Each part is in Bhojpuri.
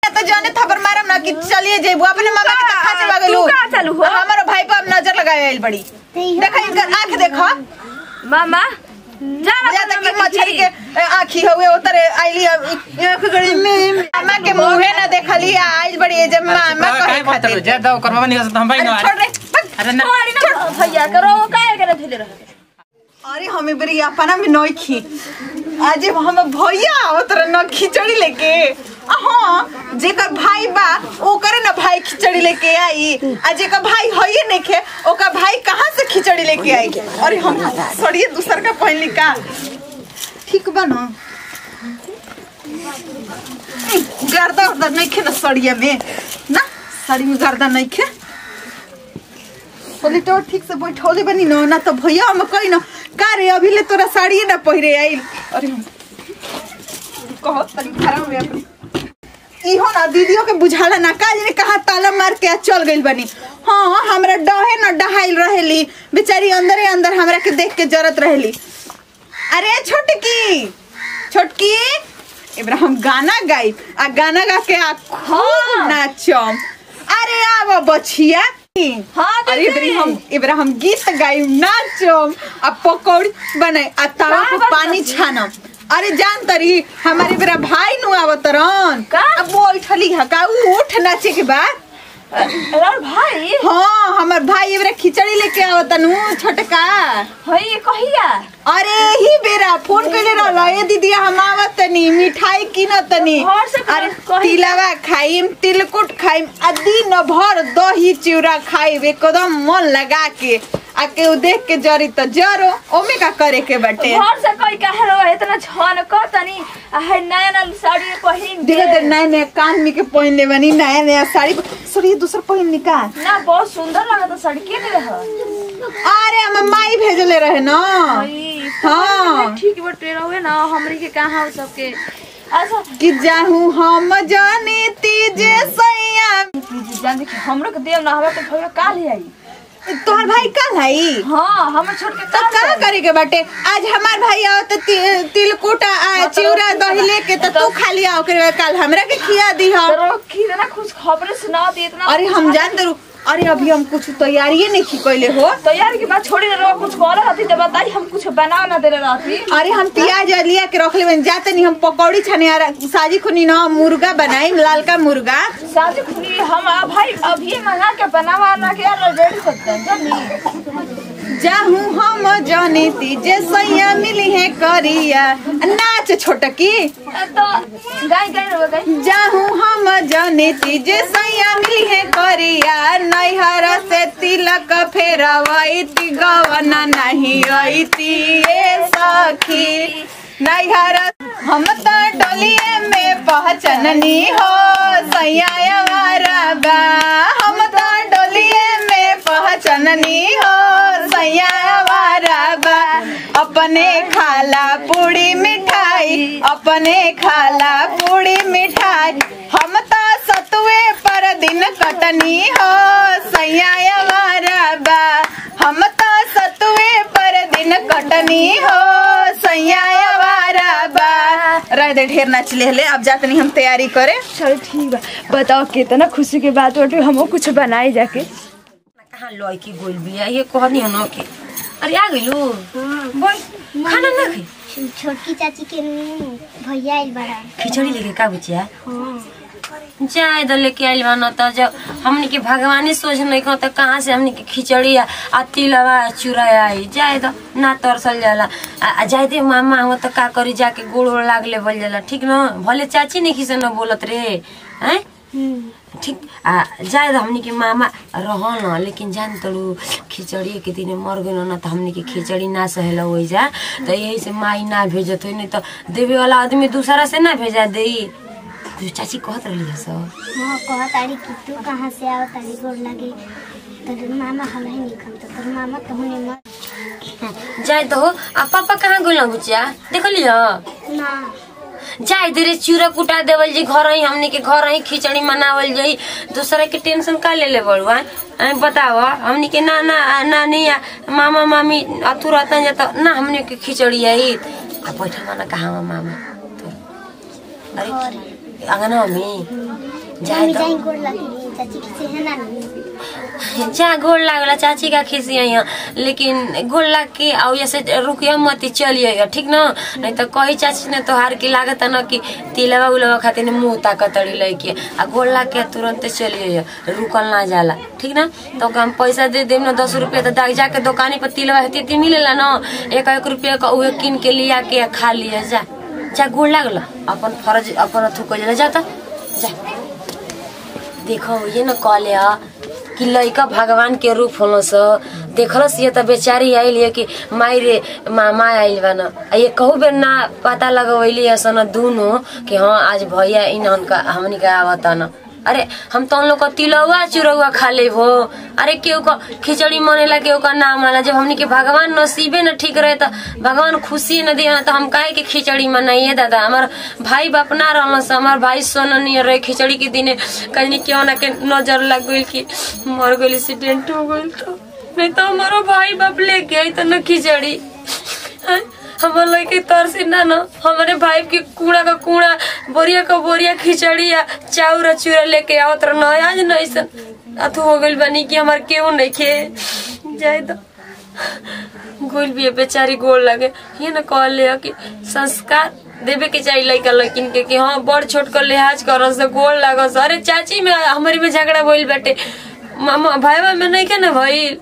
तो जाने थप्पड़ मारम ना कि चलिए जेबू अपने मामा के का- खा चला गेलू तू का चालू हो? हमारो भाई पर अब नजर लगाए आइल बड़ी देखा इनकर आंख देखो मामा जा ना बुझा तक मामा कि मछली जी। के आंखी हुए उतरे आइली आंख गड़ी में मामा के मुंहे ना देखली आइल बड़ी जब मामा कहे काय बोलत खातिर जे दो करवा नहीं हम भाई अरे ना छोड़ रे बस। अरे ना छोड़ी ना भैया करो काय करे धुले रह अरे हमें बड़ी अपना में नई खी आज हम भैया आवत रहे न खिचड़ी लेके आ हाँ जेकर भाई बा ओकरे ना भाई खिचड़ी लेके आई आ जेकर भाई हइए नइखे ओकर भाई कहाँ से खिचड़ी लेके आई अरे हम सड़िए दूसर का पहनली का ठीक बा ना गर्दा उर्दा नइखे ना सड़िया में ना साड़ी में गर्दा नइखे बोली तो ठीक से बैठौले बनी न ना तो भैया हम कही न का रे अभी ले तोरा साड़िए ना पहिरे आइल अरे हम कहो तनी खराब हो अपनी इहो ना दीदियों के बुझाला ना काज ने कहा ताला मार के आ चल गइल बनी हाँ हमरा डहे न डहाइल रहेली बेचारी अंदरे अंदर हमरा के देख के जरत रहेली अरे छोटकी छोटकी एबरा हम गाना गाई आ गाना गा के आ खूब नाचम अरे आव बछिया हाँ, दीदी। अरे एबरी हम एबरा हम गीत गाई नाचम आ पकौड़ी बनाई आ तवा का पे बात पानी करती? छानम अरे जान तरी हमारे बेरा भाई नु आवतरन का? अब वो बैठली है का उ उठ नाचे के बाद अरे भाई हाँ हमर भाई एबरा खिचड़ी लेके आवतन छोटका हई कहिया अरे ही बेरा फोन कइले रहल ए दीदी हम आवत तनी मिठाई किनत तनी घर से अरे कही- तिलवा खाइम तिलकुट खाइम आ दिन भर दही चिवड़ा खाइब एकदम मन लगा के आ केहू देख के जरी त जरो ओमे का करे के बाटे घर से कोई कहे रहो इतना छन क तनी आ है नया नया साड़ी पहिन के धीरे धीरे नया नया कान में के पहन ले बनी नया नया साड़ी सॉरी दूसर पहन निका ना बहुत सुंदर लगा था साड़ी के रह अरे हम माई भेजले रहे ना हाँ। ठीक बटे रहो ना हमरी के कहां हो सबके अच्छा कि जाहू हम जानी तीजे सैया प्लीज जान देखी हमरो के देव ना हमरा के भैया काल ही आई तोहर भाई कल है हां हम छोड़ के तो का करे के बाटे आज हमार भाई आओ तो ति, तिलकुट आ चिवड़ा दही लेके तो तू खा लिया ओकरे बाद कल हमरा के खिया दी हम तो की ना खुश खबर सुना दी इतना अरे हम जान दरू अरे अभी हम कुछ तैयारी नहीं की कैले हो तो यार की बात छोड़ी ना रहो कुछ कॉल रहती तो बताई हम कुछ बना ना दे रहती अरे हम प्याज लिया के रख ले जाते नहीं हम पकौड़ी छने आ साजी खुनी ना मुर्गा बनाई लालका मुर्गा शादी खुली हम आ भाई अभी मंगा के बनावा ना के यार रेडी करते हैं जानी जाहू हम जानी तीजे सैया मिली है करिया नाच छोटकी तो गाय गाय रो गाय जाहू हम जानी तीजे सैया मिली है करिया नैहर से तिलक फेरवैती गवना नहीं अइती ए सखी नैहर हम तो डोलिए में पहचननी हो सैया वारा बा हम तो डोलिए में पहचननी हो सैया वारा बा अपने खाला पूड़ी मिठाई अपने खाला पूड़ी मिठाई हम तो सतुए पर दिन कटनी हो सैया वारा बा हम तो सतुए पर दिन कटनी हो सैया वारा बा रह दे ढेर नाच ले ले अब जाते नहीं हम तैयारी करे चल ठीक बा बताओ कितना खुशी के बात बाटे हमो कुछ बनाई जाके कहाँ लौकी गोल बिया ये कहनी है न के अरे आ गइलू बोल खाना ना खाई छोटकी चाची के भैया आइल बड़ा खिचड़ी लेके का बुचिया हाँ जाए तो लेके आइल बा न त जब हमनी के भगवाने सोच नहीं कहो त कहाँ से हमनी के खिचड़ी आ आ तिलवा चूड़ा आई जाए तो ना तरसल जाला आ, आ जाए दे मामा हो त का करी जाके गोड़ ओड़ लाग ले बोल जाला ठीक न भले चाची नहीं खिसे न बोलत रे हैं ठीक आ जाए तो हमनी के मामा रह न लेकिन जान तड़ू खिचड़ी के दिन मर गए न त हमनी के खिचड़ी ना सहेला हो जा त यही से माई ना भेजत हो नहीं तो देवे वाला आदमी दूसरा से ना भेजा दे जो चाची कहत रही है सब हाँ कह तारी कि तू कहाँ से आओ तारी गोर लगे तोर मामा हल है निकल तो तोर मामा कहने मत जाए तो हो आ पापा कहाँ गइल बुचिया देख लियो ना जाए धीरे चूरा कुटा देवल जी घर ही हमनी के घर ही खिचड़ी मनावल जाई दूसरा के टेंशन का ले ले बड़ुआ आई बताओ हमनी के नाना आ नानी आ मामा मामी अथु रहता जाता ना हमनी के खिचड़ी आई आ बैठा माना कहाँ बा मामा तो अरे अंगना में जाए मम्मी तो जाई गोड़ लगी चाची किसी है ना जा गोड़ लागला चाची का खिसी यहाँ लेकिन गोड़ लाग के आओ ऐसे रुकिया मत चलिए ठीक न नहीं तो कही चाची ने तोहार की लागत न कि तिलवा उलवा खातिर मुंह ताकतड़ी लेके आ गोड़ लाग के तुरंत चलिए रुकल ना जाला ठीक ना तो ओके हम पैसा दे देम ना दस रुपया तो दाग जाके दुकानी पर तिलवा हेती ती मिलेला न एक एक रुपया का उहे किन के लिया के खा लिया जा जा गोड़ लागल अपन फर्ज अपन अथु कर जा तो जा देखो ये न कहले ह कि लइका भगवान के रूप होलो स देखलस ये त बेचारी आइल है कि माई रे मामा आइल बा न आ ये कहू बेर ना पता लगवैली असन दुनो कि हाँ आज भैया इन्हन का हमनी का आवता न अरे हम तो लोग का तिलौआ चुरौआ खा ले हो अरे केहू का खिचड़ी मनेला केहू का ना माना जब हमनी के भगवान नसीबे न ठीक रहे तो भगवान खुशी न दिया तो हम काहे के खिचड़ी मनाइए दादा हमार भाई बाप ना रहल से हमार भाई सोना नहीं रहे खिचड़ी के दिने कहीं क्यों ना के नजर लग गई कि मर गई एक्सीडेंट हो गई तो नहीं तो हमारा भाई बाप लेके आई तो न खिचड़ी हैं? हमार लड़के तरसी ना न हमारे भाई के कूड़ा का कूड़ा बोरिया का बोरिया खिचड़ी या चाउर चूरा लेके आओ तर न आज नहीं सन अथु हो गइल बनी कि हमार केहू नहीं खे जाए तो गोल भी है बेचारी गोल लगे ये न कहल ले कि संस्कार देवे के चाहिए लड़का लड़किन के कि हाँ बड़ छोट कर लिहाज कर से गोल लागस अरे चाची में हमारी में झगड़ा भइल बाटे मामा भाई में नहीं के ना भइल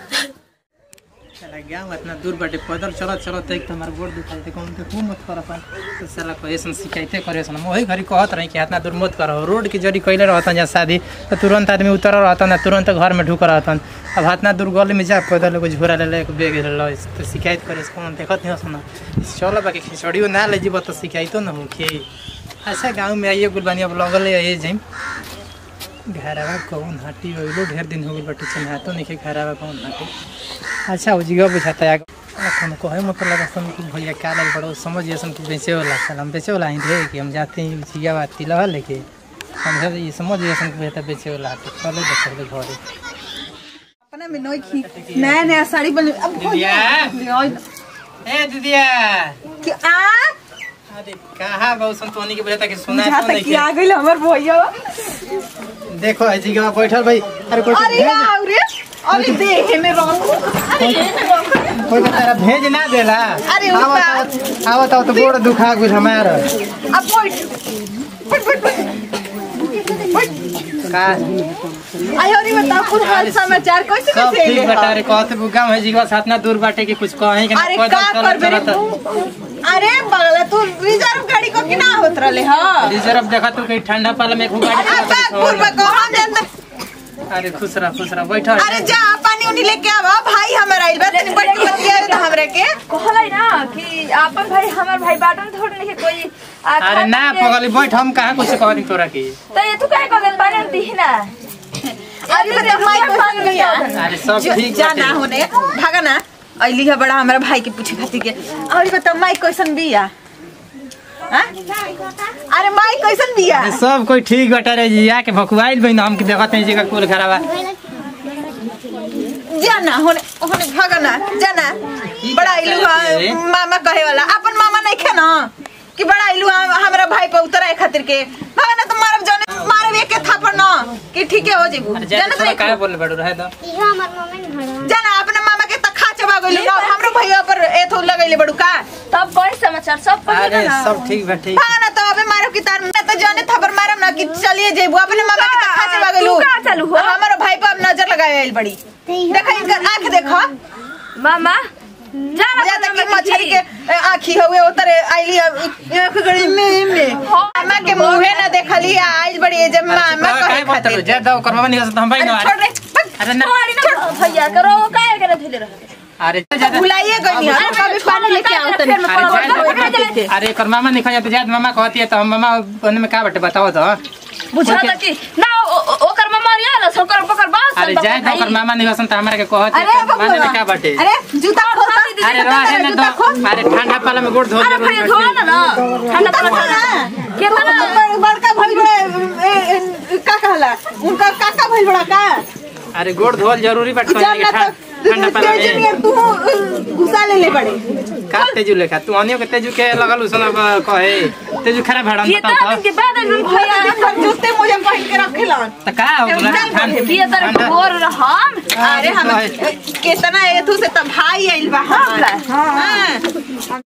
साला गाँव इतना दूर बाटे पैदल चलत चलत एक तो हमार गोड़ दुखाई थे कौन देखू मत कर अपन तो साला कहेसन शिकायते करे सन वही घरी कहत रही कि इतना दूर मत करो रोड के जरी कैले रहतन या शादी तो तुरंत आदमी उतर रहतन तुरंत घर में ढुक रहतन अब इतना दूर गली में जा पैदल एगो झोरा ले ले बैग ले तो शिकायत करे से कौन देखत नहीं सुना चलो बाकी खिचड़ियो ना ले जीब तो शिकायतो ना होखे अच्छा गाँव में आइए गुलबानी अब लगल है जाइम घरवा कौन हटी होइलो ढेर दिन हो गइल बाटे चिन्हातो नहीं घरवा कौन हटी अच्छा हो जीवा बुझाता है हम कहे मतलब लगा सन कि भैया क्या लग बड़ो समझ गया सन कि बेचे वाला चल हम बेचे वाला ही थे कि हम जाते हैं जिया बात तिलवा लेके हम सब ये समझ गया सन कि भैया बेचे वाला हटे चलो बच्चे के घरे अपना में नई खी नया नया साड़ी बन अब हो दीदिया। जाए। ए दीदिया कि आ अरे कहाँ बहु संतोनी के बुझाता कि सुना बुझा तो तक नहीं कि आ गइल हमर भैया देखो है जी के बैठल भाई अरे कोई अरे आओ रे अरे देखे में रखो कोई का तेरा भेज ना देला अरे आवत उसका- आवत आवत तो गोड़ दुखा गुल हमारा अब बैठ बैठ बैठ बैठ का आयो रे बताओ कुछ हाल समाचार कैसे सब कैसे ठीक ले बता रे कहते बुगा है जी के साथ ना दूर बाटे कि कुछ कहे कि ना अरे पैदल का चलत करबे रे चलत अरे बगला तू रिजर्व गाड़ी को कि ना होत रहले हां रिजर्व देखा तू कहीं ठंडा पाला में खूब गाड़ी अरे चलाता बाग पूर्व है। को हम जानते अरे खुश रह खुश रह बैठो अरे जा पानी उनी लेके आवा भाई हमर आइल बा तनी बैठ के बतिया तो हमरे के कहलै ना कि आपन भाई हमार भाई बाटन थोड़ नहीं कोई आ, अरे खाता ना के- पगली बैठ हम कहाँ कुछ कहनी तोरा की तो ये तू काहे कहले पानी दी ना अरे तो माई पसंद गया अरे सब जो- ठीक जा बाटे। ना होने भागा ना अइली है बड़ा हमारा भाई के पूछे खातिर के और बताओ माई कैसन बिया हाँ? अरे माई कैसन बिया अरे सब कोई ठीक बटा रे जी आके भकुआइल बहिन हम के देखत नहीं जी का कुल खराबा जाना होने होने भागा ना जाना बड़ा इलू है? मामा कहे वाला अपन मामा नहीं खे ना कि बड़ा इलू हमारा भाई पे उतराए खातिर के भागा ना तो मारब जाने मारब एक के थापड़ ना कि ठीक है हो जेबू अरे जाना जाने थोड़ा तो काहे बोले बड़ू रहे दो इहो हमर मम्मी ने घर जाना अपने मामा के तखा चबा गइल ना हमरो भैया पर एथो लगइले बड़ू का तब कोई समाचार सब पढ़ी अरे ना सब ठीक बा ठीक भागा ना तो अबे मारब की तार ना तो जाने थापर मारब ना कि चलिए जेबू अपने मामा के तखा चबा गइलू तू कहाँ चलू हो? हमारो भाई पे अब नजर लगाए आइल बड़ी देखा इनका आंख देखो मामा जाना या तक कि मछली के ए, आँखी हुए उतर आइली आँख गड़ी में में मामा के मुंहे ना देखली आइल बड़ी जब मामा काहे कहे बोलत खातिर जा दो करवा नहीं हम भाई अरे ना छोड़ रे बस, अरे ना छोड़ी ना भैया करो वो काहे करे धुले रहे अरे जा जा भुलाइए गई नहीं अरे, कभी पानी लेके आओ तनी फिर मैं अरे पकड़- जा- पकड़ के ले- अरे कर मामा नहीं खाया तो जात मामा कहती है तो हम मामा बने में का बटे बताओ तो बुझा था कि ना ओ- ओ- ओकर मम्मा रिया ना सोकर पकड़ बास अरे जाए तो कर मामा नहीं हसन तो हमारे के कहती अरे है तो माने में का बबुआ बटे अरे जूता खोल अरे रहे ना जूता खोल तो अरे ठंडा पाला में गोड़ धो अरे भैया धो ना ना ठंडा जूता पानी खोल ना के माना बड़- बड़का भाई बड़ा ए, ए, का कहला उनका काका भाई बड़ा का अरे गोड़ धोल जरूरी बट जानना तो ठंडा पाला तेज में नियर तू घुसा ले ले बड़े का तेजू लेखा तू अनियो के तेजू के लगल उसन कहे तेजू खराब भाड़ा ये तो बताओ दिन के बाद हम भैया पर जूते मुझे पहन सन त का हो गेल खान ये तर भोर हम अरे हम कितना एथु से त भाई आइल बा हमार हाँ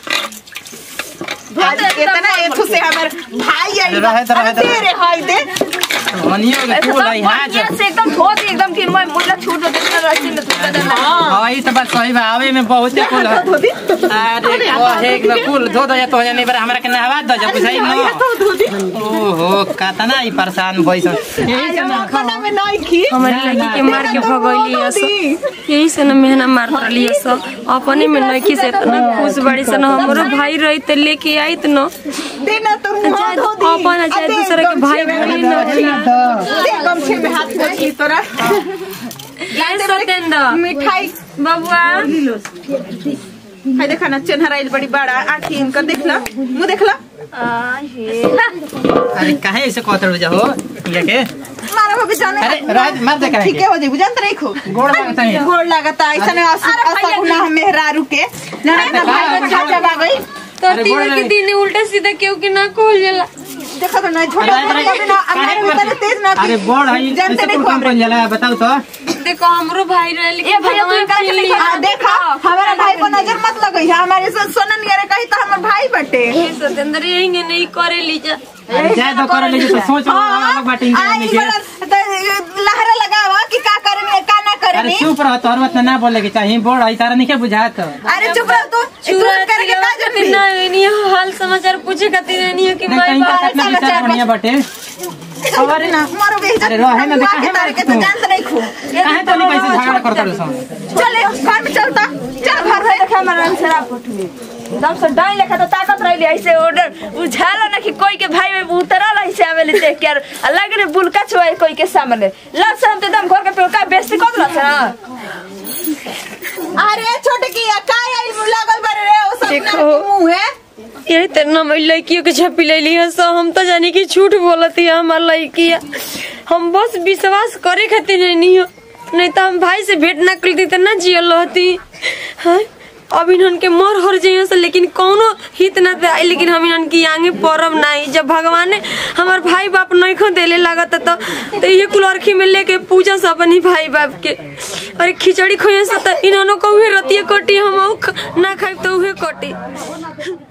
आज कितना एथु से हमर भाई आइल बा रहे त रहे त दे रे हाय दे मनियो के तू लाई हां ये से एकदम धोती एकदम कि मैं मुल्ला छूट दे देना रस्सी में धोता देना हां ई त बात सही बा आवे में बहुते कुल है अरे कहे एक बार कुल धो दो या तो जाने बार हमरा के नहवा दो जा बुझाई न ओहो कतना ई परेशान भइसन यही से ना खाना में नहीं खी हमारी लड़की के मार के भगैली हस यही से न मेहना मार रही हस अपने में नइकी से इतना खुश बड़ी से न हमरो भाई रही त लेके आइत न दे ना तो मुंह धो दी अपन चाहे दूसरे के भाई बहन न होला दे गमछे में हाथ रखी तोरा ये सतेंद्र मिठाई बबुआ हाय देखा ना चेन्हराइल बड़ी बड़ा आँखी इनकर देखला मुंह देखला अरे काहे ऐसे कहत जा हो ये के मारा भाभी जाने अरे राज मार दे काहे ठीक है हो जाए बुझान रही खो गोड़ लगता है गोड़ लागता ऐसा ने असा गुना मेहरारू के ना ना भाई को छाजा बागई तो अरे गोड़ तीन के लगे। दिन उल्टा सीधा केहू के ना खोल जाला देखा तो ना छोटा अरे, अरे, ना हमारे भीतर तेज ना अरे बोड़ है जानते ऐसे नहीं कुल खो काम कर जाला बताओ तो देखो हमरो भाई रहे लेकिन ए भैया, तू भगवान एकरा के छीन लेके लिया। आ देखा हमारा भाई को नजर मत लगई है हमारे से सोनन यारे कही तो हमर भाई बटे हे सतेंद्र यही नहीं करे लीजा अरे जाए तो कर ले तो सोच अलग बात आ, इंसान ई के वाला तो लहरा लगावा कि का करनी का ना अरे करनी चुप रह तोर मत ना बोले के चाहिए बोड़ है तारा नहीं के बुझात अरे चुप रह तू तू चूरा करके का जरूरी ना नहीं हाल समाचार पूछे खातिर नहीं है कि नहीं मैं कहीं का बाहर कितना समाचार विचार बढ़िया बटे खबर ना मारो बेइज्जत अरे रहे ना, देखा है तारे के तू। तो जानत नहीं खो काहे तो नहीं कैसे झगड़ा करता रे सब चले घर में चलता चल घर में देखा हमारा शराब पटुए एकदम से डाई लेखा तो ताकत रही ऐसे ऑर्डर बुझाला ना कि कोई के भाई में उतरल ऐसे आवेले देख के अलग रे बुलका छुआए कोई के सामने लग से हम तो एकदम घर के पेड़ का बेइज्जती कर दिला ना अरे छोटे की का आई लागल बारे रे ओ सब देखो। मुंह है यही तरह हम लड़कियों के छपी ले ली है सो हम तो जानी कि झूठ बोलती है हमार लड़की हम बस विश्वास करे खातिर नहीं हो नहीं तो हम भाई से भेंट ना करती तो ना जियल रहती हाँ? अब इन्हन के मर हर जाइए से लेकिन कौनो हित ना दे लेकिन हम इन्हन की आगे परम नहीं जब भगवान ने हमार भाई बाप नहीं खो देले लागत तो तो ये कुलरखी में लेके पूजा सब अपनी भाई बाप के अरे खिचड़ी खोए से तो इन्होंने को उहे रतिया कटी हम उ ख- ना खाई तो उहे कटी